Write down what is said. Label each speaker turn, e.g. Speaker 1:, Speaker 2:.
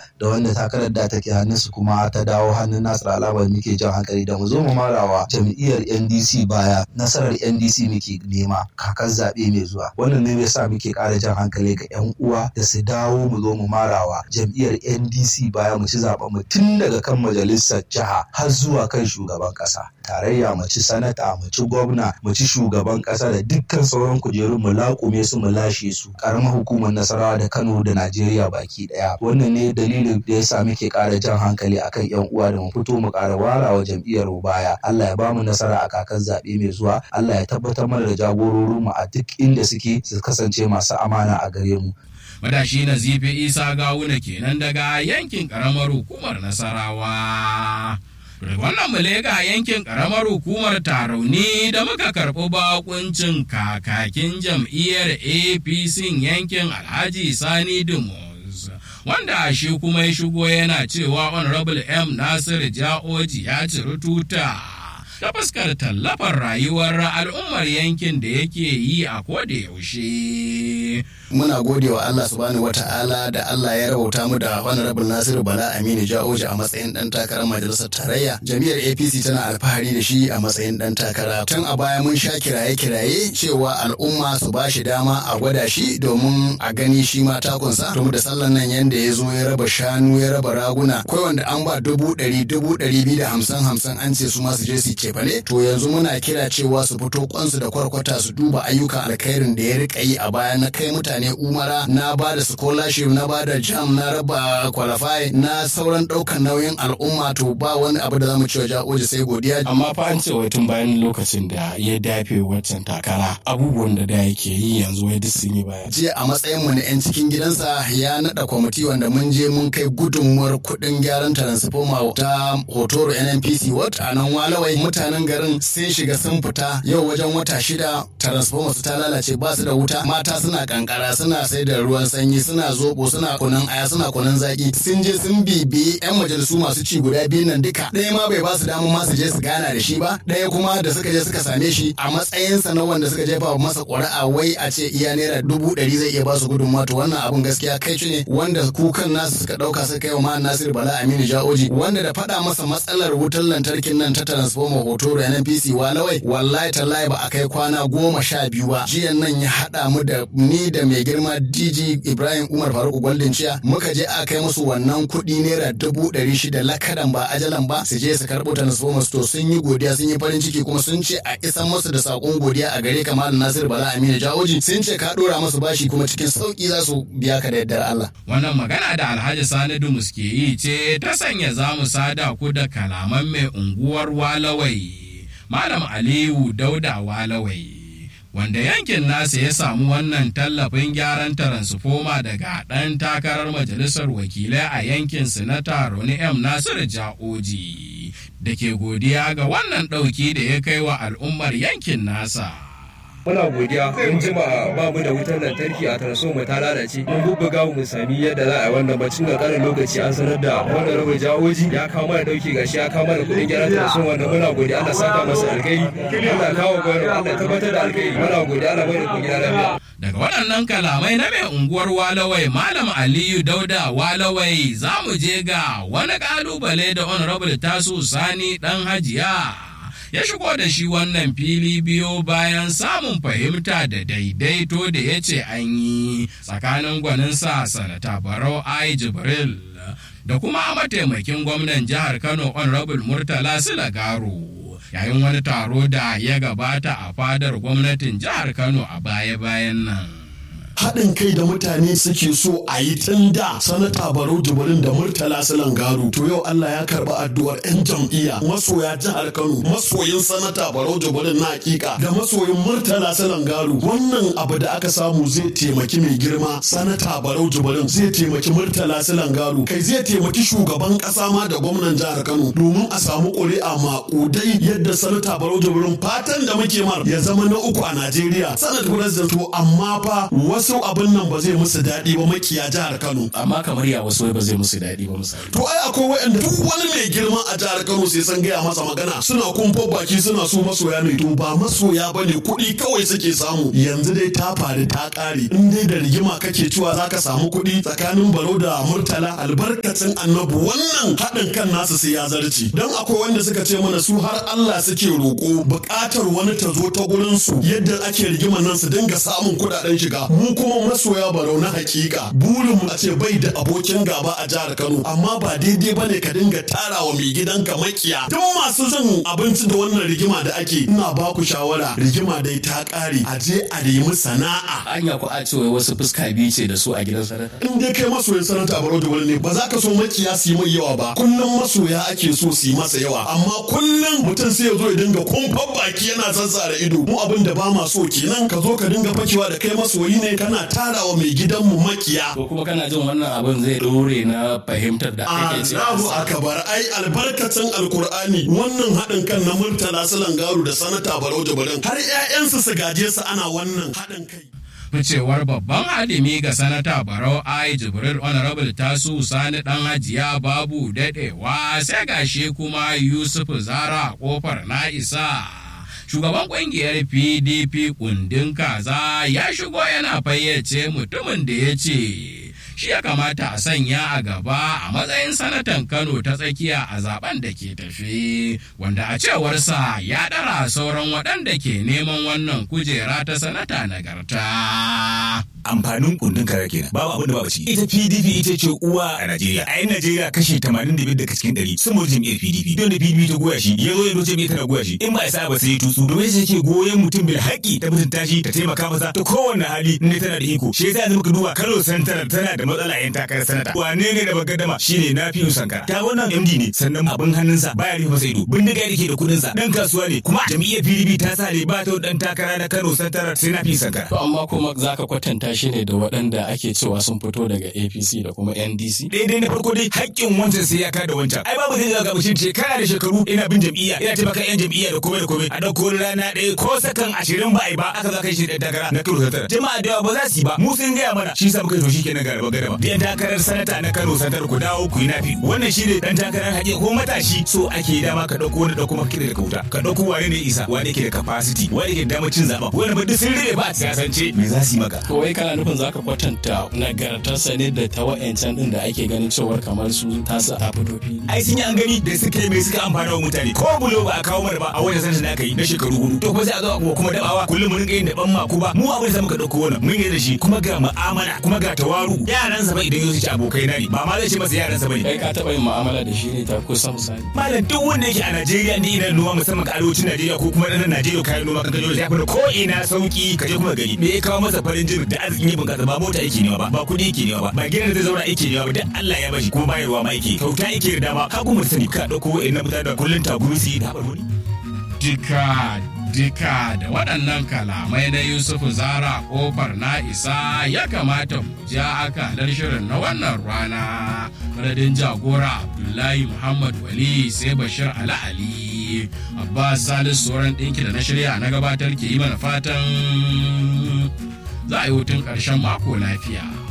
Speaker 1: da wanda takarar da take hannunsu kuma ta dawo hannun Nasir Alamar muke jan hankali da mu zo mu marawa jam'iyyar NDC baya nasarar NDC muke nema kakan zaɓe mai zuwa wannan ne yasa muke ƙara jan hankali ga 'yan uwa da su dawo mu zo mu marawa jam'iyyar NDC baya mu ci zaɓen mu tun daga kan majalisar jiha har zuwa kan shugaban ƙasa tarayya mu ci sanata mu ci gwamna mu ci shugaban ƙasa da dukkan sauran kujerun mu laƙume su mu lashe su ƙaramar hukumar nasarawa da Kano da Najeriya baki ɗaya wannan ne dalilin da yasa muke ƙara jan hankali akan 'yan uwa da mu fito mu ƙara warawa jam'iyyar mu baya Allah ya bamu nasara a kakan zaɓe mai zuwa Allah ya tabbatar mana da jagororinmu a duk inda suke su kasance masu amana a gare mu
Speaker 2: madashi na zifi isa gawuna kenan daga yankin karamar hukumar nasarawa daga wannan mulega yankin karamar hukumar tarauni da muka karɓi bakuncin kakakin jam'iyyar apc yankin alhaji sani dumus wanda shi kuma ya shigo yana cewa honorable m nasir ja'oji ya ciri tuta ta fuskar tallafar rayuwar al'ummar yankin da yake yi a koda yaushe.
Speaker 3: Muna gode wa Allah subhanahu wata'ala da Allah ya rabauta mu da Honorable Nasiru Bala Aminu Jaoji a matsayin dan takarar majalisar tarayya. Jami'ar APC tana alfahari da shi a matsayin dan takara. Tun a baya mun sha kiraye-kiraye cewa al'umma su ba shi dama a gwada shi domin a gani shi ma takunsa. Domin da sallan nan yanda ya zo ya raba shanu ya raba raguna. Akwai wanda an ba dubu ɗari dubu ɗari biyu da hamsin hamsin an ce su ma su je su ce ne to yanzu muna kira cewa su fito kwansu da kwarkwata su duba ayyukan alkhairin da ya rika yi a baya na kai mutane umara na ba da scholarship na ba da jam na raba qualify na sauran daukan nauyin al'umma to ba wani abu da zamu cewa ja'oji sai godiya
Speaker 4: amma fa an ce wai tun bayan lokacin da ya dafe waccan takara abubuwan da da yake yi yanzu wai duk sun yi baya
Speaker 3: jiya a matsayin mu na yan cikin gidansa ya nada kwamiti wanda mun je mun kai gudunmuwar kuɗin gyaran transformer ta hotoro nnpc wat a nan walawai mutanen garin sun shiga sun fita yau wajen wata shida transformer su ta lalace ba su da wuta mata suna kankara suna sai da ruwan sanyi suna zobo suna kunun aya suna kunun zaki sun je sun bibiyi yan majalisu masu ci guda biyu nan duka ɗaya ma bai ba su damar ma su je su gana da shi ba ɗaya kuma da suka je suka same shi a matsayinsa na wanda suka jefa masa ƙuri'a wai a ce iya naira dubu ɗari zai iya ba su gudunmawa to wannan abun gaskiya kai ne wanda kukan nasu suka ɗauka suka kai wa ma Nasir Bala Aminu Jaoji wanda da faɗa masa matsalar wutar lantarkin nan ta transformer hoto da NPC walawai wallahi tallahi ba a kai kwana goma sha biyu ba jiyan nan ya haɗa mu da ni da mai girma DG Ibrahim Umar Faruk Gwaldin Ciya muka je a kai musu wannan kuɗi naira dubu ɗari shida lakadan ba ajalan ba su je su karɓo transformers to sun yi godiya sun yi farin ciki kuma sun ce a isan musu da saƙon godiya a gare ka Malam Nasir Bala Aminu Jawoji sun ce ka ɗora musu bashi kuma cikin sauƙi za su biya ka da yardar Allah.
Speaker 2: Wannan magana da Alhaji Sani Dumus ke yi ce ta sanya za mu sada ku da kalaman mai unguwar Walawai. Malam Aliyu Dauda Walawai, wanda yankin nasa ya samu wannan tallafin gyaran taransifoma daga ɗan takarar majalisar wakilai a yankin Sinata Roni M. Nasiru Ja'oji, da ke godiya ga wannan ɗauki da ya kai wa al'ummar yankin nasa.
Speaker 5: muna godiya mun jima ba mu da wutar lantarki a transforma ta lalace mun bubbuga mu sami yadda za a yi wannan bacin da karin lokaci an sanar da wannan rabar jawoji ya kawo mana dauki gashi ya kawo mana kuɗin gyaran transforma wanda muna godiya Allah saka masa alkhairi Allah kawo gwamnati Allah tabbatar da alkhairi muna godiya Allah bai da ku gida lafiya
Speaker 2: Daga waɗannan kalamai na mai unguwar Walawai Malam Aliyu Dauda Walawai za mu je ga wani ƙalubale da Honorable Tasu Sani ɗan Hajiya. ya shigo da shi wannan fili biyo bayan samun fahimta da daidaito da ya ce an yi tsakanin gwaninsa sanata barau ai jibril da kuma mataimakin gwamnan jihar kano honorable murtala silagaro yayin wani taro da ya gabata a fadar gwamnatin jihar kano a baya-bayan nan
Speaker 6: haɗin kai da mutane suke so a yi tun da sanata barau jibirin da murtala silan garu to yau Allah ya karɓi addu'ar 'yan jam'iyya masoya jihar Kano masoyin sanata barau jibirin na hakika da masoyin murtala silan garu wannan abu da aka samu zai taimaki mai girma sanata barau jibirin zai taimaki murtala silan garu kai zai taimaki shugaban ƙasa ma da gwamnan jihar Kano domin a samu ƙuri'a maƙudai yadda sanata barau jibirin fatan da muke mar ya zama na uku a Najeriya sanat president to amma fa wasu wasu abin nan ba zai musu daɗi ba makiya jihar Kano
Speaker 4: amma kamar ya wasu ba zai musu daɗi ba misali
Speaker 6: to ai akwai waɗanda duk wani mai girma a jihar Kano sai san gaya masa magana suna kumfa baki suna so masoya ne to ba masoya bane kuɗi kawai suke samu yanzu dai ta faru ta ƙare in dai da rigima kake cewa zaka samu kuɗi tsakanin Baro da Murtala albarkacin Annabi wannan haɗin kan nasu sai ya zarce dan akwai wanda suka ce mana su har Allah suke roƙo buƙatar wani ta zo ta gurin su yadda ake rigima nan su dinga samun kuɗaɗen shiga mu kuma masoya Barau na hakika burin mu a ce bai da abokin gaba a jihar Kano amma ba daidai bane ka dinga tarawa mai gidanka makiya duk masu zan abinci da wannan rigima da ake ina ba ku shawara rigima dai ta ƙare a je a nemi sana'a
Speaker 4: anya ku a ce wai wasu fuska biyu ce da su a gidan sanata
Speaker 6: in dai kai masoyin sanata Barau da wani ne ba za ka so makiya su yi mai yawa ba kullum masoya ake so su yi masa yawa amma kullum mutum sai ya zo ya dinga kumfan baki yana zazzara ido mu abin da ba ma so kenan ka zo ka dinga fakewa da kai masoyi ne kana tarawa mai gidanmu makiya
Speaker 4: ko kuma kana jin wannan abin zai dore na fahimtar da ake ce
Speaker 6: Allahu akbar ai albarkacin alkur'ani wannan haɗin kan na murtala su langaru da sanata barau jabarin har 'ya'yansu su gaje su ana wannan haɗin kai
Speaker 2: ficewar babban hadimi ga sanata barau ai jibril honorable tasu sani dan hajiya babu dadewa sai gashi kuma yusuf zara kofar na isa shugaban kungiyar pdp kundin kaza ya shigo yana fayyace mutumin da ya ce shi ya kamata a sanya a gaba a matsayin sanatan kano ta tsakiya a zaben da ke tafi wanda a cewarsa ya ɗara sauran waɗanda ke neman wannan kujera ta sanata nagarta.
Speaker 7: amfanin kundin kara kenan babu abin da babu ci ita PDP ita ce uwa a Najeriya a yin Najeriya kashi 85 daga cikin 100 sun mutu jam'iyyar PDP don da PDP ta goya shi ya zo ya doce mai tana goya shi in ba isa ba sai ya tutsu domin shi ke goyon mutum bil haƙi ta mutunta shi ta taimaka masa ta kowane hali ne tana da iko shi yasa yanzu muka duba Kano Santar tana da matsala yan takarar sanata wane ne da bagadama shine na fi sankara ta wannan MD ne sannan abin hannunsa baya rufe masa ido bindiga yake da kudin sa dan kasuwa ne kuma jam'iyyar PDP ta sa ne ba ta dan takara na Kano Santar sai na fi sankara
Speaker 4: to amma kuma zaka kwatanta shi ne da waɗanda ake cewa sun fito daga APC da kuma NDC
Speaker 7: daidai na farko dai haƙƙin wancan sai ya kada wancan ai babu zai zaga mutum shekara da shekaru ina bin jam'iyya ina taimaka yan jam'iyya da komai da komai a ɗauko rana ɗaya ko sakan ashirin ba ai ba aka za kai shi ɗan takara na Kano Santar jama'a da yawa ba za su yi ba mu sun gaya mana shi sa muka to shi kenan ga gaba gaba da yan takarar sanata na Kano Santar ku dawo ku yi nafi wannan shi ne ɗan takarar haƙƙi ko matashi so ake dama ka ɗauko wani ɗauko maka da kauta ka ɗauko wane ne isa wane ke da capacity wane ke da damar cin zaɓa wani ba duk sun rube ba a siyasance me za su yi maka
Speaker 4: to wai kana nufin zaka kwatanta nagartarsa ne da ta wa'ancan din da ake ganin cewar kamar su tasa a fito fili
Speaker 7: ai sun yi an gani da suka yi mai suka amfana wa mutane ko bulo ba a kawo mana ba a wajen sanin da aka yi na shekaru hudu to kuma sai a zo a kuma dabawa kullum mun rinka yin daban maku ba mu abin da muka dauko wannan mun yi da shi kuma ga mu'amala kuma ga tawaru yaran sa ba idan yau su ci abokai na ne ba ma zai ce masa yaran sa bane
Speaker 4: kai ka taba yin mu'amala da shi ne ta kusa misali
Speaker 7: malam duk wanda yake a Najeriya ne ina noma musamman ga arewacin Najeriya ko kuma ɗan Najeriya kayan noma kan gajo ya fi ko ina sauki ka je kuma gari me ya kawo masa farin jini da arzikin yi bunƙasa ba mota yake nema ba ba kuɗi yake nema ba ba gidan da zai zauna yake nema ba duk Allah ya bashi kuma bayarwa ma yake kyauta yake da dama ka kuma sani ka ɗauko wa'annan mutane da kullun tagumi su yi da haɓar wani.
Speaker 2: Dika dika da waɗannan kalamai na Yusufu Zara ƙofar na isa ya kamata mu ja akalar shirin na wannan rana. Madadin jagora Abdullahi Muhammad Wali sai Bashir Ali Ali. Abbas Salisu sauran ɗinki da na shirya na gabatar ke yi mana fatan za a yi hutun ƙarshen mako lafiya.